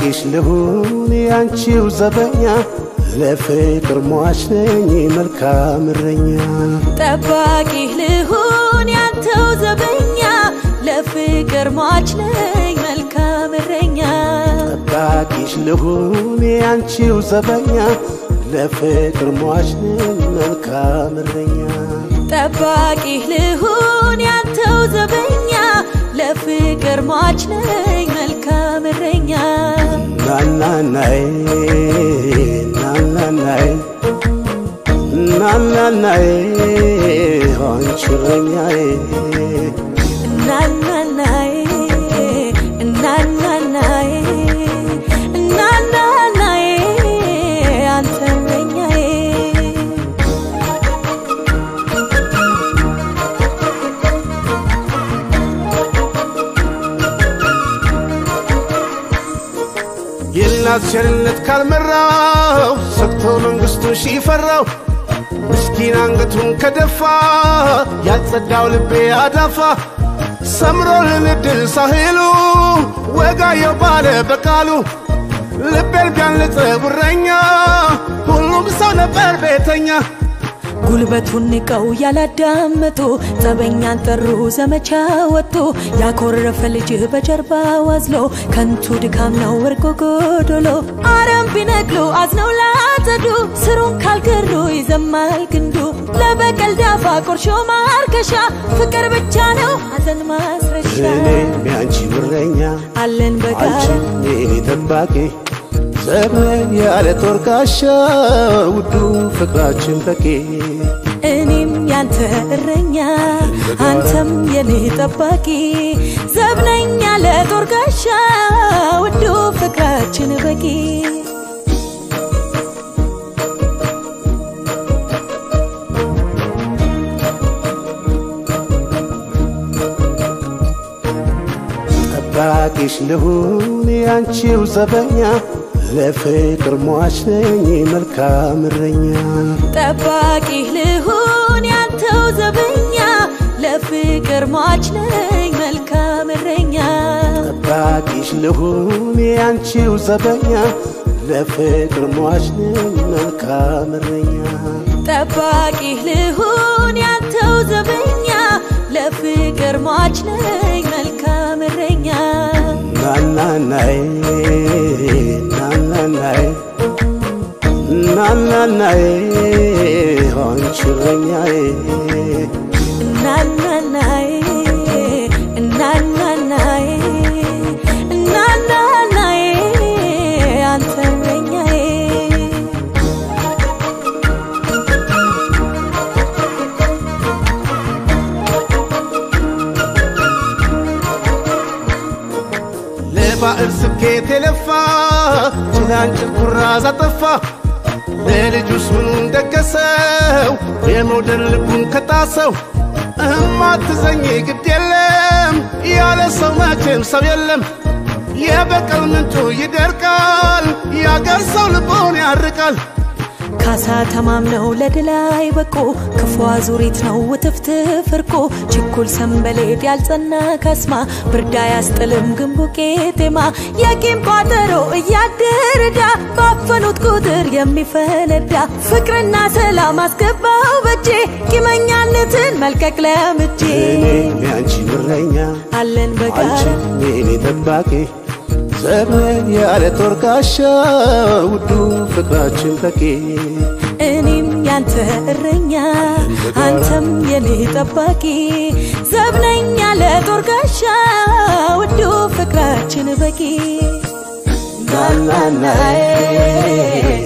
ጠባቂሽ ልሁን ያንቺው ዘበኛ ለፍቅር ሟች ነኝ መልካም እረኛ ጠባቂህ ልሁን ያንተው ዘበኛ ለፍቅር ሟች ነኝ መልካም እረኛ ጠባቂሽ ልሁን ያንቺው ዘበኛ ለፍቅር ሟች ነኝ መልካም እረኛ ጠባቂህ ልሁን ያንተው ዘበኛ ለፍቅር ሟች ነኝ መልካም እረኛ ናናናይ ናናናይ ናናናይ አንቺ እረኛዬ እናናናዬ እናናናዬ እናናናዬ አንተ እረኛዬ የእናት ቸርነት ካልመራው ሰጥቶ መንግሥቱን ሺፈራው ምስኪን አንገቱን ከደፋ ያልጸዳው ልቤ አዳፋ ሰምሮልን እድል ሳህሉ ወጋየው ባለ በቃሉ ልቤን ቢያንጽ ጉረኛ ሁሉም ሰው ነበር ቤተኛ ጉልበቱን ንቀው ያላዳመጡ ጸበኛን ጠሩ ዘመቻ ወጡ ያኮረፈ ልጅ በጀርባ ዋዝሎ ከንቱ ድካም ነው ወርቆ ጎዶሎ አረም ቢነቅሉ አዝነው ላጸዱ ስሩን ካልገሩ ይዘማል ግንዱ ለበቀል ዳፋ ቆርሾ ማርከሻ ፍቅር ብቻ ነው ሐዘን ማስረሻ እኔም ያንቺ እረኛ አለን በጋራ አንቺ የኔ ጠባቂ ዘመን ያለ ጦር ጋሻ ውዱ ፍቅራችን በቂ እኔም ያንተ እረኛ አንተም የኔ ጠባቂ ዘብነኛ ለጦር ጋሻ ውዱ ፍቅራችን በቂ ጠባቂሽ ልሁን ያንቺው ዘበኛ ለፍቅር ሟች ነኝ መልካም እረኛ ጠባቂህ ልሁን ያንተው ዘበኛ ለፍቅር ሟች ነኝ መልካም እረኛ ጠባቂሽ ልሁን ያንቺው ዘበኛ ለፍቅር ሟች ነኝ መልካም እረኛ ጠባቂህ ልሁን ያንተው ዘበኛ ለፍቅር ሟች ነኝ መልካም እረኛ ናናናይ ናናናይ ናናናይ አንቺ እረኛዬ እናናናዬ እናናናዬ እናናናዬ አንተ እረኛዬ ለባዕል ስኬት የለፋ ጭላንጭል ኩራዝ አጠፋ ለልጁስ ምኑን ደገሰው የመውደድ ልቡን ከጣሰው እማትዘኝ ግድ የለም ያለ ሰው መቼም ሰው የለም የበቀል ምንጩ ይደርቃል ያገር ሰው ልቦን ያርቃል ካሳ ተማምነው ለድል አይበቁ ክፉ አዙሪት ነው ውትፍትፍ እርቁ ችኩል ሰንበሌጥ ያልጸና ካስማ ብርዳ ያስጥልም ግንቡ ቄጤማ የቂም ቋጠሮ እያደረዳ ባፈኑት ቁጥር የሚፈነዳ ፍቅርና ሰላም አስገባው በጄ ቂመኛነትን መልቀቅ ለምጄ እኔም ያንቺ እረኛ አለን በጋራ አንቺ የኔ ጠባቂ ዘመን ያለ ጦር ጋሻ ውዱ ፍቅራችን በቂ እኔም ያንተ እረኛ አንተም የኔ ጠባቂ ዘብነኛ ለጦር ጋሻ ውዱ ፍቅራችን በቂ ናናናይ